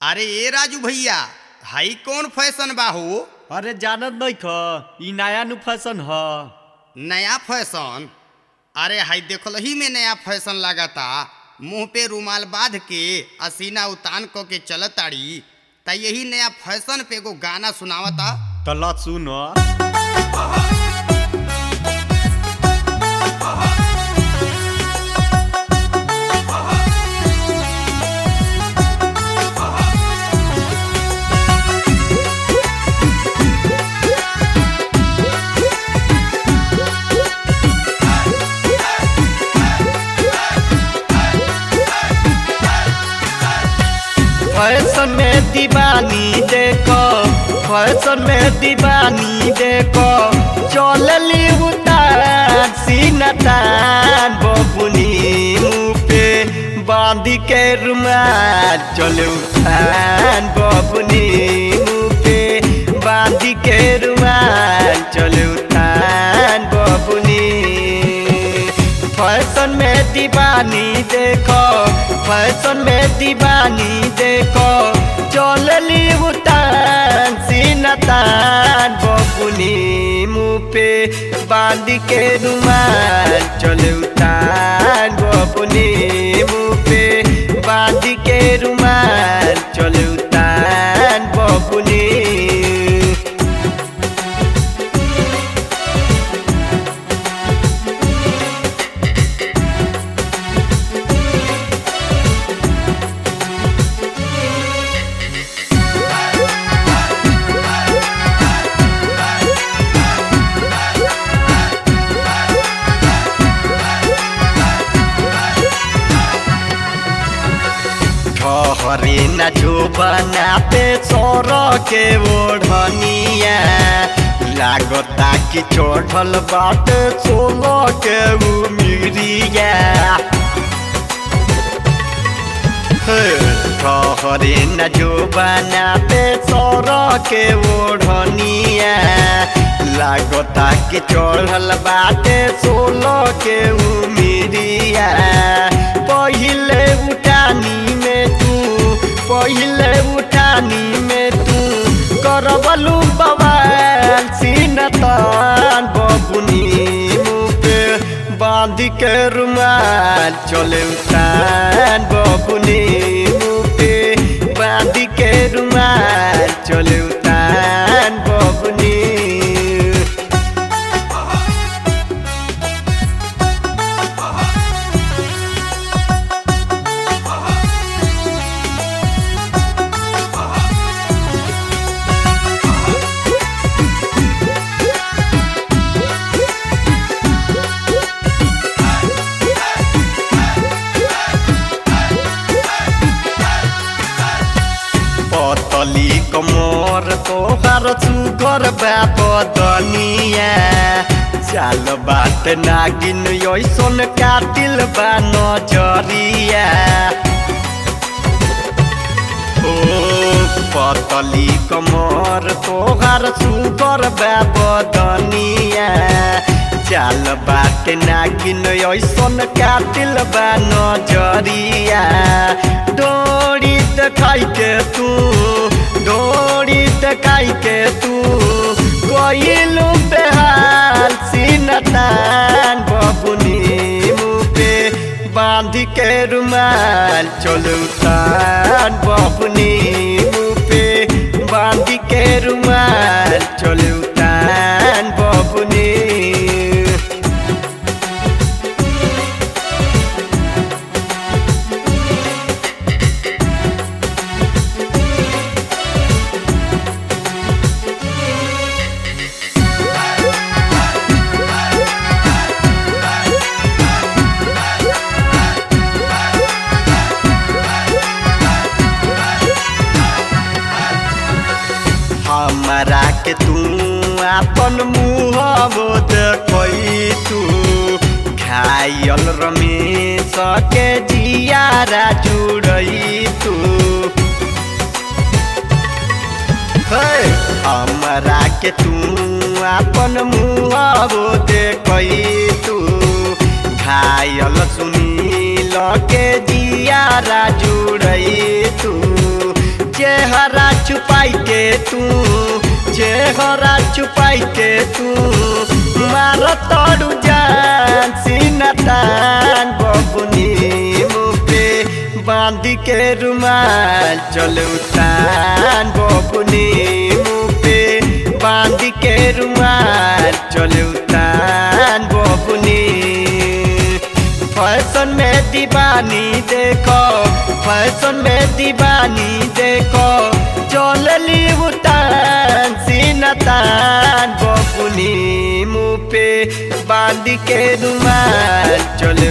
अरे ए राजू भैया हाई कौन फैशन बा हो अरे जानत नहीं ख ई नया नु फैशन ह नया फैशन अरे हाई देखल ही में नया फैशन लगाता मुंह पे रुमाल बांध के असीना उतान क के चलताड़ी त यही नया फैशन पे एगो गाना सुनावता त ल सुन फैशन में दीवानी देखो फैशन में दीवानी देखो चलली उतार सीनतान बबुनी मुँह पे बांध के रुमाल चले उठान बबुनी मुँह पे बांध के रुमाल चले उठान बबुनी फैशन में दीवानी देखो फैशन में दीवानी देखो चलली उतान सीनतान बबुनी मुँह पे बांध के रुमाल चले उतान बबुनी मुँह पे बांध के रुमाल चले उतान बबुनी ठहरे न जो बनाते सोर के ओढ़निया लागता कि चढ़ल बाट सोलो के उमिरिया ठहरे न जो बनाते सोर के ओढ़निया लागता कि चढ़ल बाटे सोलो के उमिरिया पहिले उठानी में तू पहिले उठानी में तू करबलू बवाल सीनतान बबुनी मुँह पे बांध के रुमाल चले उतान बबुनी मुँह पे बांध के रुमाल चले उतान बबुनी पतली कमर तोहर सुगर बाप दनिया चाल बात नागिन ऐसन कातिल बा नजरिया ओ पतली कमर तोहर सुगर बाप दनिया चाल बात नागिन ऐसन कातिल बा नजरिया डोरी देखाई के तू डोरी देखाई के तू कोइलू बेहाल सीनतान बबुनी मुँह पे बांध के रुमाल चलू तान बबुनी मुँह पे बांध के रुमाल चलू तान बबुनी हमारा के तू अपन मुँह देखई तू घायल रमेश के जियारा जुड़ई तू हे, हमरा के तू अपन मुँह देखई तू घायल सुनील के जियारा जुड़ई तू चेहरा छुपाई के तू चेहरा छुपाई के तू मार तोड़ू जान सीना तान बबुनी मुँह पे बांध के रुमाल चल उतान बबुनी मुँह पे बांध के रुमाल चल उतान बबुनी फैशन में दीवानी देखो फैशन में दीवानी देखो चलली उतान सीनतान बबुनी मुँह पे बांध के रुमाल चल